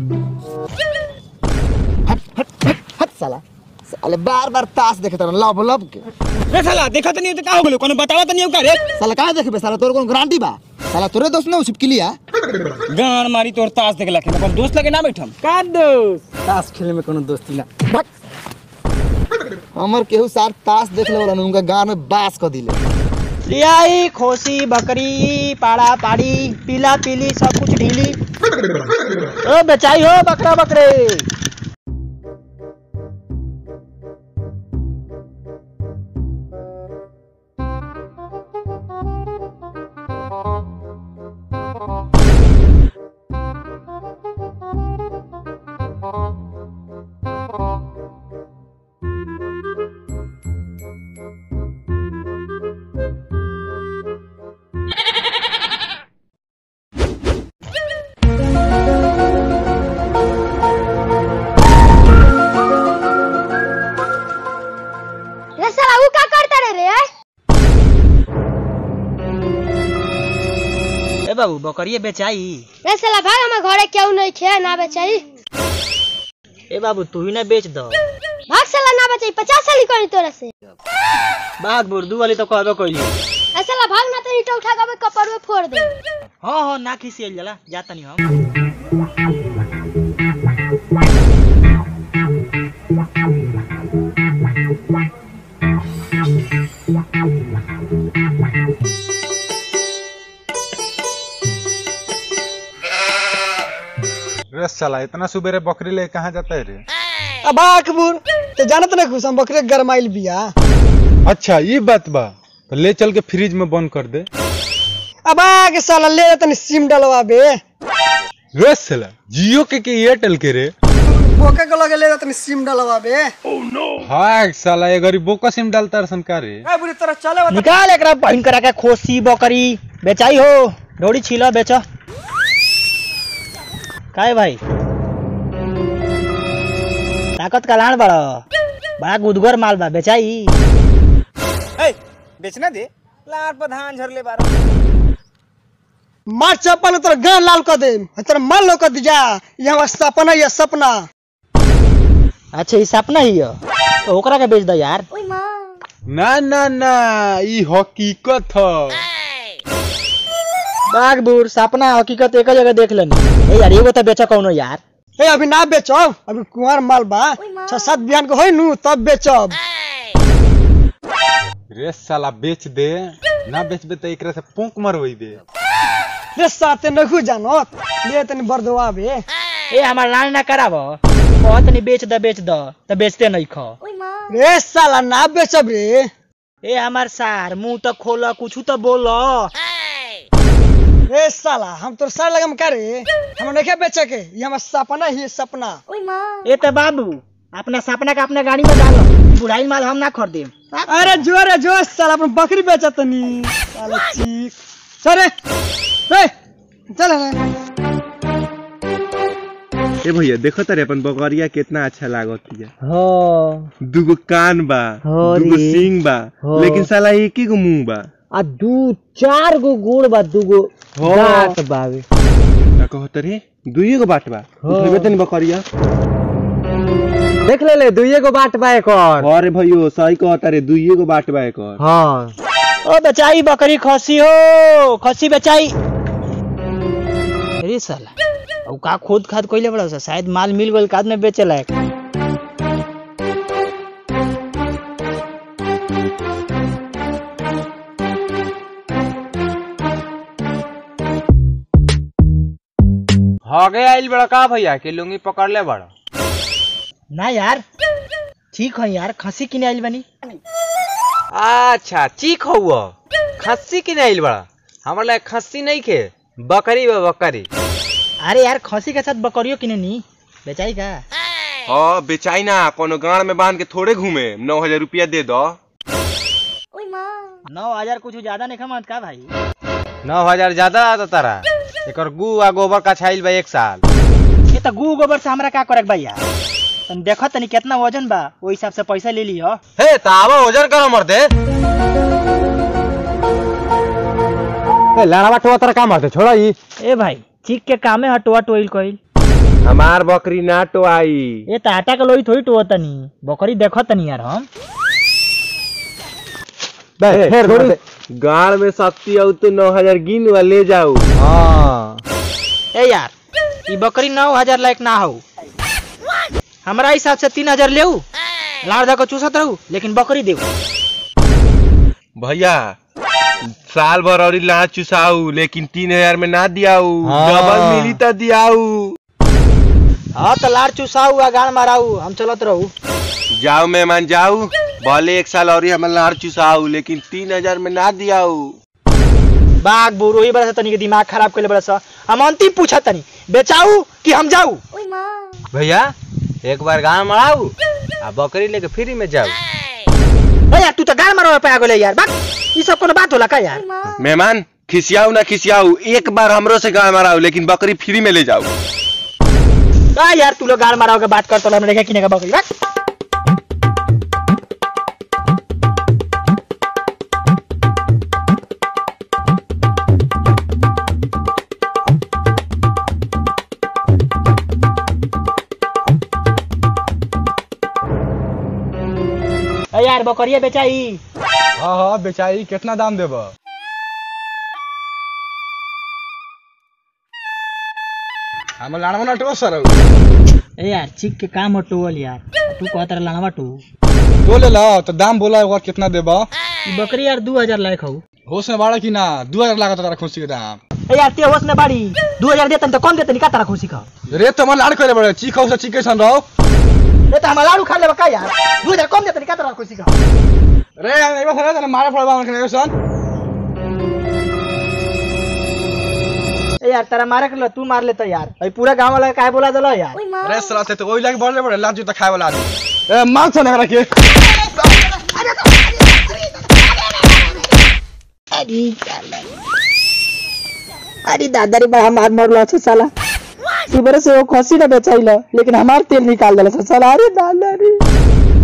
हट हट हट हट साला साले बार बार ताश देखे तरह लब लब के रे साला देखत नहीं तो का हो गेलो कोनो बतावा तो नहीं का रे साला काहे देखबे साला तोर कोन गारंटी बा साला तोरे दोस्त ना छिपकी लिया गान मारी तोर ताश देख लखे अपन दोस्त लगे ना बैठम का दोस्त ताश खेले में कोनो दोस्ती ना हमर केहू सार ताश देख ले वाला उनका गांव में बास क दिले लियाई खोसी बकरी पाड़ा पाड़ी पीला पीली सब कुछ ढीली ओ बेचाई हो बकरा बकरे रे साला ऊ का करता रे रे ए बाबू बकरिए बेचाई रे साला भाग हमार घरे क्यों नहीं खे ना बेचाई ए बाबू तू ही ना बेच दो भाग साला ना बेचाई पचास साली करी तोरा से बाग बुर्दू वाली तो कहबे कइली रे साला भाग ना तो ईटा उठा के कपड़ में फोड़ दे हाँ हाँ ना खिसियल जाला जाता नहीं हम रे साला इतना सुबेरे बकरी ले कहाँ जाता है रे अब अकबर तो जानत ना खुश हम बकरे गरमाइल बिया अच्छा ये बात बा तो ले चल के फ्रिज में बंद कर दे अब आगे साला ले तनी सिम डलवा बे रे साला जियो के के एयरटेल के रे बोके को लगे ले तनी सिम डलवा बे हाँ साला ये गरीब बोका सिम डालता है सन का रे ए बुरी तरह चले बता निकाल एकरा बहिन करा के खोसी बकरी बेचाई हो डोरी छीला बेच काहे भाई ताकत का लान बड़ा बड़ा गुदगर माल बा बेचाई ए बेचना दे लार पर धान झरले बारो मार चप्पल तोर गान लाल कर दे तेरा माल लो कर दिया ये हमार सपना ये सपना अच्छा ई सपना ही है तो ओकरा के बेच दो यार ओए मां ना ना ना ये हकीकत है बाग बूढ़ सपना हकीकत एक जगह देख लेनी ए यार एगो तो बेचा कौनो यार ए अभी ना बेचो अभी कुंवर माल बा छह सात बिहान को होई नु तब बेचब रे साला बेच दे ना बेचबे तो एकरा से पोंक मरवई दे रे साते नखु जानत ले तनी बरदवा बे ए हमार लान ना कराब बहुत नहीं बेच द बेच द तो बेचते नहीं खो ओए मां रे साला ना बेचब रे ए हमार सार मुंह तो खोल कुछ तो बोल रे साला हम तोर सर लगम का रे हम नहीं बेचे के ये हमार सपना ही है, सपना ओए मां ए तो बाबू अपना सपना का अपना गाड़ी में डालो बुढ़ाई माल हम ना खरीदे अरे जो रे जो साला अपन बकरी बेचत नी साला चीक चल रे रे चल रे ए भैया देखो तारे अपन बकरिया कितना अच्छा लागत है हो दुगो कान बा हो दुगो रे। सींग बा हो। लेकिन साला एक ही गो मुंह बा आ दू चार गो गुड़ बा दू गो हो। दांत बावे का कहत रे दुइये गो बाट बा हो। उठेबे तनी बकरिया देख ले ले दुइये गो बाट बा एकर अरे भैयो सही कहत रे दुइये गो बाट बा एकर हाँ ओ बेचाई बकरी खसी हो खसी बेचाई अरे साला अब का खोद खाद कोइले बड़ा सा शायद माल मिल गइल काद में बेचे लायक हगे आइल बड़ा का भैया के लुंगी पकड़ ले बड़ा ना यार ठीक है यार खसी किने आइल बनी अच्छा चीख हुआ खस्सी की नहीं आइल बड़ा हमारे लिए खस्सी नहीं खे बकरी बा बकरी अरे यार खसी के साथ बकरियों किने नी बेचाई का हाँ बेचाई ना कोनो गाड़ में बांध के थोड़े घूमे नौ हजार रुपया दे दो ओए मां नौ हजार कुछ ज्यादा नहीं खमत का भाई नौ हजार ज्यादा आता तारा एकर गु आ गोबर का छाइल बा एक साल ये तो गु गोबर से हमरा का करे भैया तुम देखो तनी कितना वजन बा वो हिसाब से पैसा ले लियो हे तावा ओजन करो मरते ए लाड़ा टोआ तरह का मारते छोड़ा ई ए भाई चीख के कामे हटवा टोइल कइल हमार बकरी ना तो आई ये तो आटा के लोई थोड़ी टोआ तनी बकरी देखो तनी यार हम फेर थोड़ी गाड़ में शक्ति आऊ तो नौ हजार गिन वा ले जाऊ हाँ ए यार ये बकरी नौ हजार लायक ना हो हमारा हिसाब से तीन हजार ले लाड़ धो के चूसत रहू लेकिन बकरी देऊ भैया साल भर और लाड़ चुसाऊ लेकिन तीन हजार में ना दियाऊ हाँ। डबल मिली तो दियाऊ हाँ तो लाड़ चूसाऊ आ गाड़ माराऊ हम चलत रहू जाओ मेहमान जाऊ भले एक साल और हमारे लाड़ चुसाऊ लेकिन तीन हजार में ना दियाऊ बाघ बुरो ही बड़ा सा तनी के दिमाग खराब कर बड़ा सा हम अंतिम पूछा तनी बेचाऊ कि हम जाऊ ओए माँ भैया एक बार गाँव मराऊ आ बकरी लेके फ्री में जाऊ ए यार तू तो गाड़ मारो पे आ गेले यार बात ई सब कोनो बात होला का यार माँ मेहमान खिसियाऊ ना खिसियाऊ एक बार हमरो से गाय माराऊ लेकिन बकरी फ्री में ले जाऊ का यार तू लोग गाड़ मारो के बात करतो हमने देखा किने का बकरी बात ए यार बकरिया बेचाई हाँ हाँ बेचारी कितना दाम देब हम लाड़वा ना टो सर ए यार चिक के काम हटोल यार तू कहत रहा लनवा टू तो ले ला तो दाम बोला एक बार कितना देब ई बकरी यार दू हजार लायक हऊ होश में बाड़ा की ना दू हजार लागत तारा खुशी के दाम ए यार ते होश में बाड़ी दू हजार देतन तो कम देतन का तारा खुशी का रेत तो हमारे लाड़ करे बड़े चीख से चीख कैसन रहो ए तो हम लाड़ू खा लेबा का यार दू हजार कम देतन का तारा खुशी का रे एक बार सुना मारे पड़वा उनके सन ए यार तारा मारे के तू मार लेता यार भाई पूरा गांव वाला काहे बोला दलो यार ओए माँ रे सला से तो वही लागे बढ़ले बड़े लाज जूता खाए वाला आदमी ए मार सन हमरा के अरे दादा रे बड़ा मार मरलो छ साला सुबह से वो खसी ना बेचाइला लेकिन हमार तेल निकाल देला छ साला अरे दादा रे